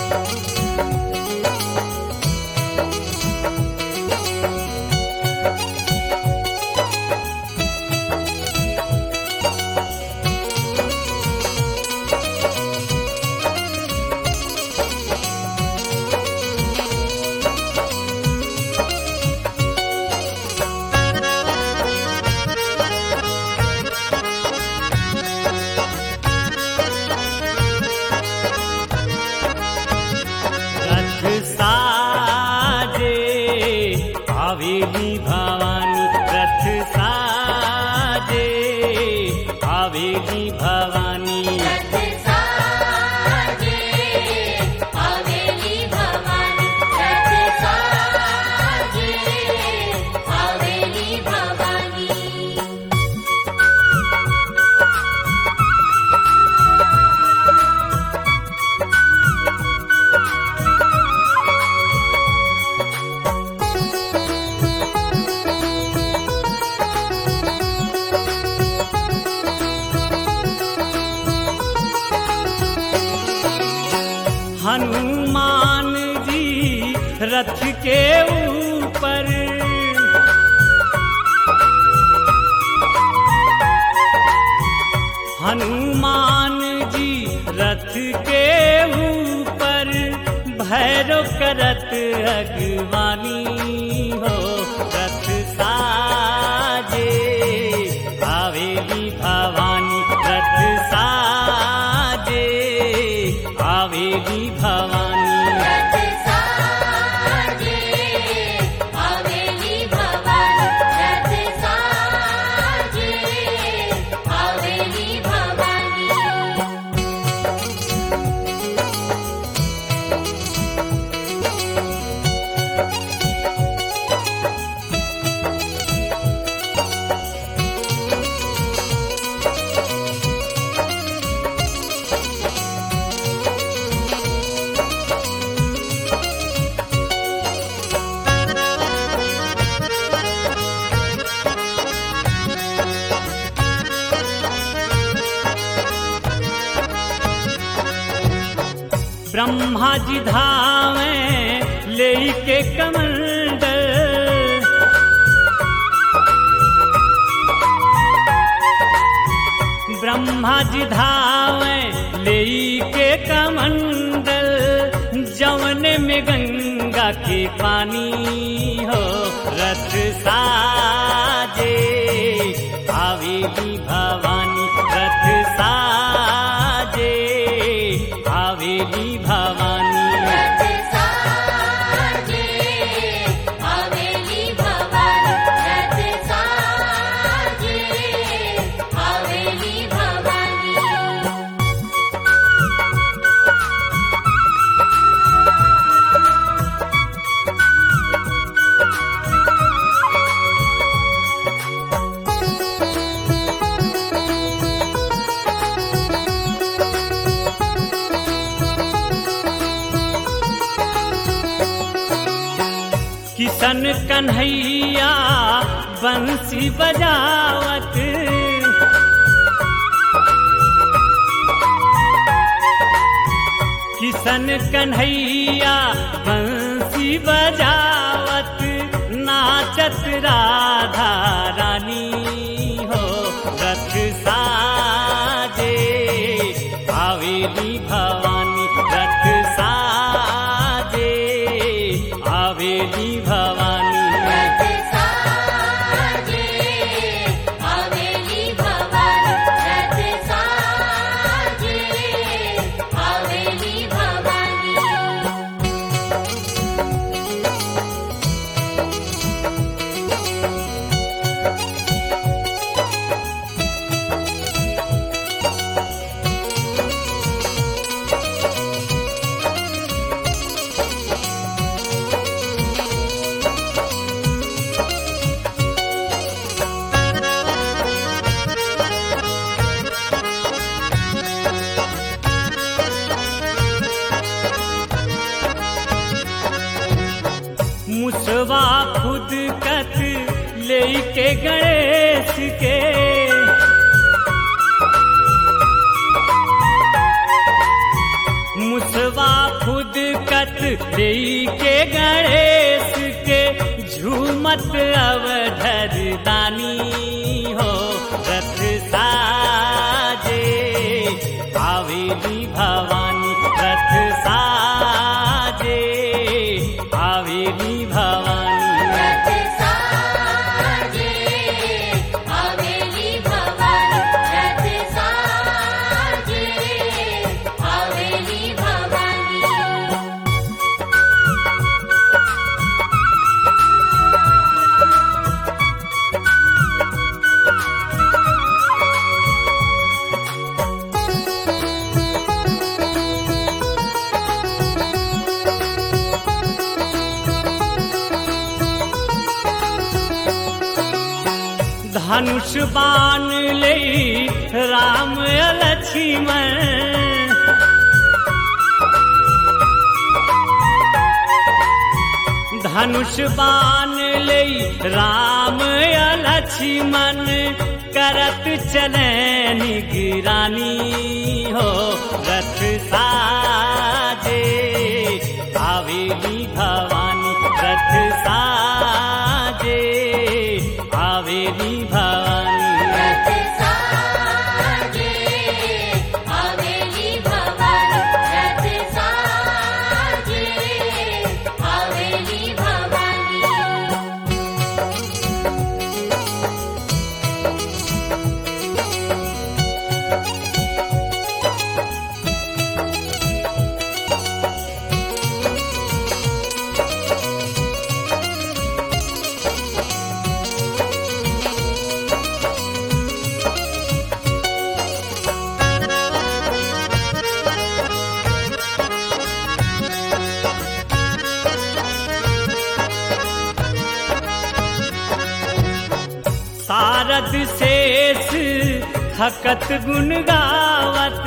रथ साजे आवेली भवानी रथ साजे आवेली भवानी रथ साजे आवेली भवानी रथ साजे आवेली भवानी हनुमान जी रथ के ऊपर हनुमान जी रथ के ऊपर भैरव करत अगवानी हो रथ साजे आवेली भवानी रथ साजे आवेली भवानी रथ साजे आवेली भवानी रथ साजे आवेली भवानी ब्रह्मा जी धावे लेके कमंडल ब्रह्मा जी धावे लेके कमंडल जवन में गंगा के पानी हो रथ साजे आवेली भवानी रथ साजे आवेली भवानी रथ साजे आवेली भवानी रथ साजे आवेली भवानी किशन कन्हैया बंसी बजावत किशन कन्हैया बंसी बजावत नाचत राधा रानी हो रथ साजे आवेली भवानी रथ साजे आवेली भवानी रथ साजे आवेली भवानी रथ साजे आवेली भवानी मुसवा खुद कत लेके गणेश के मुसवा खुद कत के गणेश के झूमत अवधर दानी हो रथ साजे आवेली भवानी रथ साजे आवेली भवानी रथ साजे आवेली भवानी रथ साजे आवेली भवानी धनुष बाण ले राम लक्ष्मण धनुष बाण ले राम लक्ष्मण करत चले निगरानी हो रथ साजे आवेली भवानी रथ साजे आवेली भवानी रथ साजे आवेली भवानी रथ साजे आवेली भवानी सारद शेष हकत गुण गावत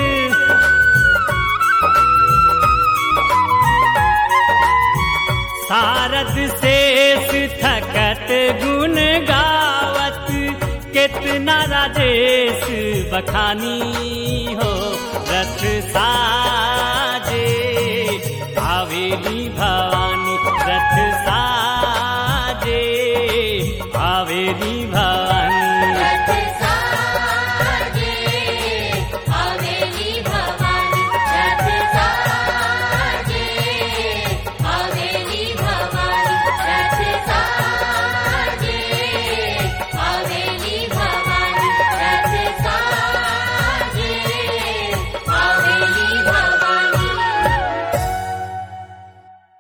सारद शेष थकत गुण गावत कितना राजेश बखानी हो रथ सा